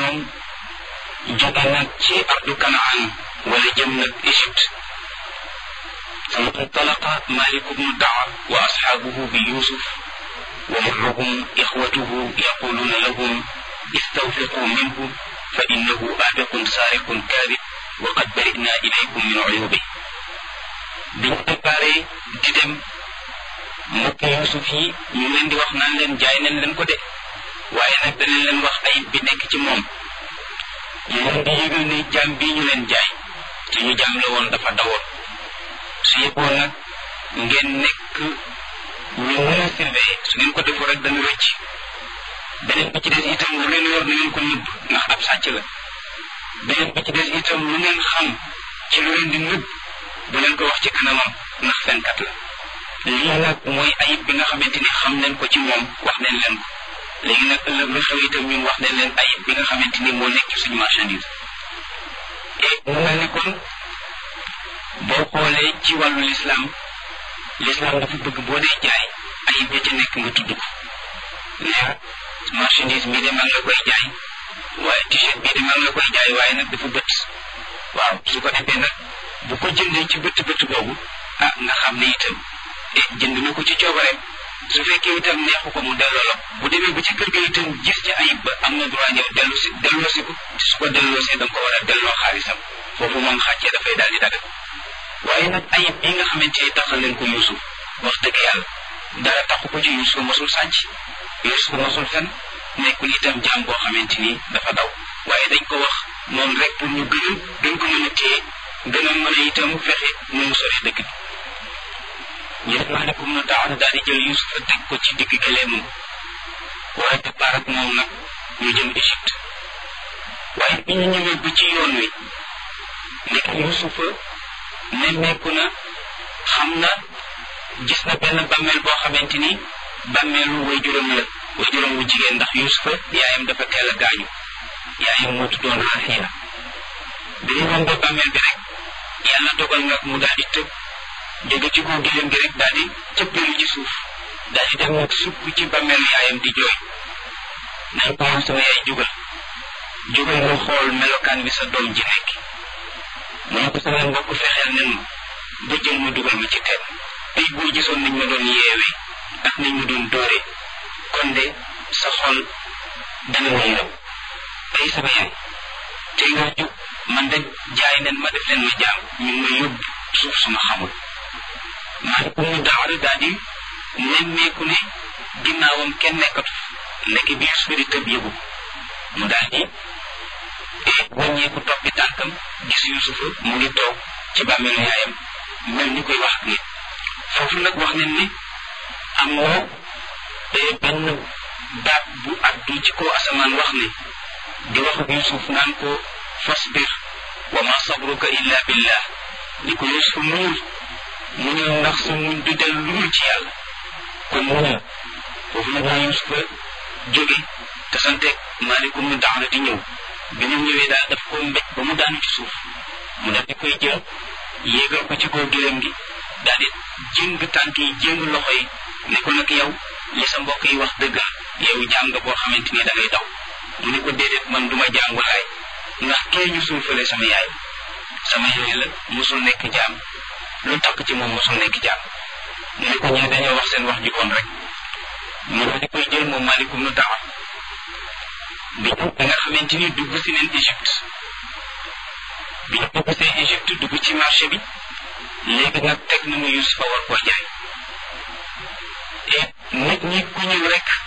moom jóge nag ci ardu kanaan wala jëm nag Égypte فانطلق مالك بن الدعوة وأصحابه بيوسف ومعهم إخوته يقولون لهم استوثقوا منه فإنه آبق سارق كاذب وقد برئنا إليكم من عيوبه biñ préparé di dem mbokk Yuusuf yi ñu leen di wax naan leen jaay nañ leen ko de waaye nag danañ leen wax ayib bi nekk ci moom ñu leen di yëgal ne jaam bii ñu leen jaay te ñu jaam la woon dafa dawoon su yëgoon nag ngeen nekk ñu mën a surveiller su ngeen ko defoo rek dana rëcc beneen bi ci des itam lu ngeen yor na ngeen ko nëbb ndax ab sàcc la beneen bi ci des itam lu ngeen xam ci lu leen di nëbb bu leen ko wax ci kanamam ndax fenkat la lii nag mooy ayib bi nga xamante ni xam nañ ko ci moom wax nañ leen ko léegi nag ëllëg lu xew itam ñun wax nañ leen ayib bi nga xamante ni moo nekk ci suñu marchandise et mu mel ni kon boo xoolee ci wàllu lislaam lislaam dafa bëgg boo dee jaay ayib ya ca nekk nga tudd ko ne marchandise bii de maa ngi la koy jaay waaye t-shirt bii de maa ngi la koy jaay waaye nag dafa bët waaw su ko defee nag bu ko jëndee ci bët bët boobu ah nga xam ne itam e jënd na ko ci coobareem su fekkee itam neexu ko mu delloo la bu demee ba ci kër ga itam gis ci ayib ba am na droit ñëw dellu si delloo si ko su ko delloo see da nga ko war a delloo xaalisam foofu moom xàccee dafay daal di dagal waaye nag ayib bi nga xamante ni taxal leen ko Yuusuf wax dëgg yàlla dara taxu ko ci Yuusuf mosul sàcc Yuusuf mosul fen nekkul itam jaam boo xamante ni dafa daw waaye dañ ko wax moom rek pour ñu gën a gën ko mën a téye gën a mën a itam fexe nu mu sori dëkk bi ñu def maalikum na taala daal di jël Yuusuf teg ko ci digg gëleemam war a départ ak moom nag ñu jëm Égypte waaye bi ñu ñëwee ba ci yoon wi nekk Yuusufa nemmeeku na xam na gis na benn bàmmeel boo xamante ni bàmmeelu waajuram la waajuram wu jigéen ndax Yuusufa yaayam dafa teel a gaañu yaayam moo tuddoon Raxiila bi ñu rombee bàmmeel bi rek yàlla dogal nga mu daal di tëb jóge ci kaw gileem gi rek daal di cëppeelu ci suuf daal di dem nag sukk ci bàmmeelu yaayam di jooy nañ ko yow sama yaay jugal jugal nga xool melokaan bi sa doom ji nekk mu ne ko sama mbokk fexeel nen ma ba jël ma dugal ma ci teen tey boo gisoon nañ ma doon yeewee ak nañ ma doon dóoree kon de sa xol dana ma yërëm tey sama yaay tey nga jóg man de jaay nen ma def leen ma jaam ñu ma yóbbu suuf suma xamul maalikum mu daawara daal di nemmeeku ne ginnaawam kenn nekkatu nekk bi Yuusufa di tëb yëgu mu daal di wàññeeku toppi tànkam gis Yuusufa mu ngi toog ci bàmmeelu yaayam mel ni koy wax ak nit foofu nag wax nañ ne am na benn baat bu addu ci kaw asamaan wax ne di wax ak Yuusuf naan ko fasbir wa ma sabruka illa billah ni ko Yuusuf muñul muñul ndax sa muñ du del lu ci yàlla kon muñul foofu nag la Yuusufa jóge te santeeg maalikum nu daxna di ñëw bi ñu ñëwee daal daf ko mbéj ba mu daanu ci suuf mu daf di koy jël yéegal ko ci kaw gëlëm gi daal di jëng tànk yi jëng loxo yi ne ko nag yow li sa mbokk yi wax dëgg yow jaam nga boo xamante ni da ngay daw mu ne ko déedéet man duma jaam walaay ndax kee ñu suufale sama yaay sama yaay la mosul nekk jaam lu takk ci moom mosul nekk jaam mu ne ko ñee dañoo wax seen wax ju bon rek mu daal di koy jël moom maalikum nu dawa bi bi nga xamante ni dugg si neen Égypte bi ñu dugg see Égypte dugg ci marché bi léegi nag teg nañu Yusufa war koo jaay et nit ñi ku ñëw rek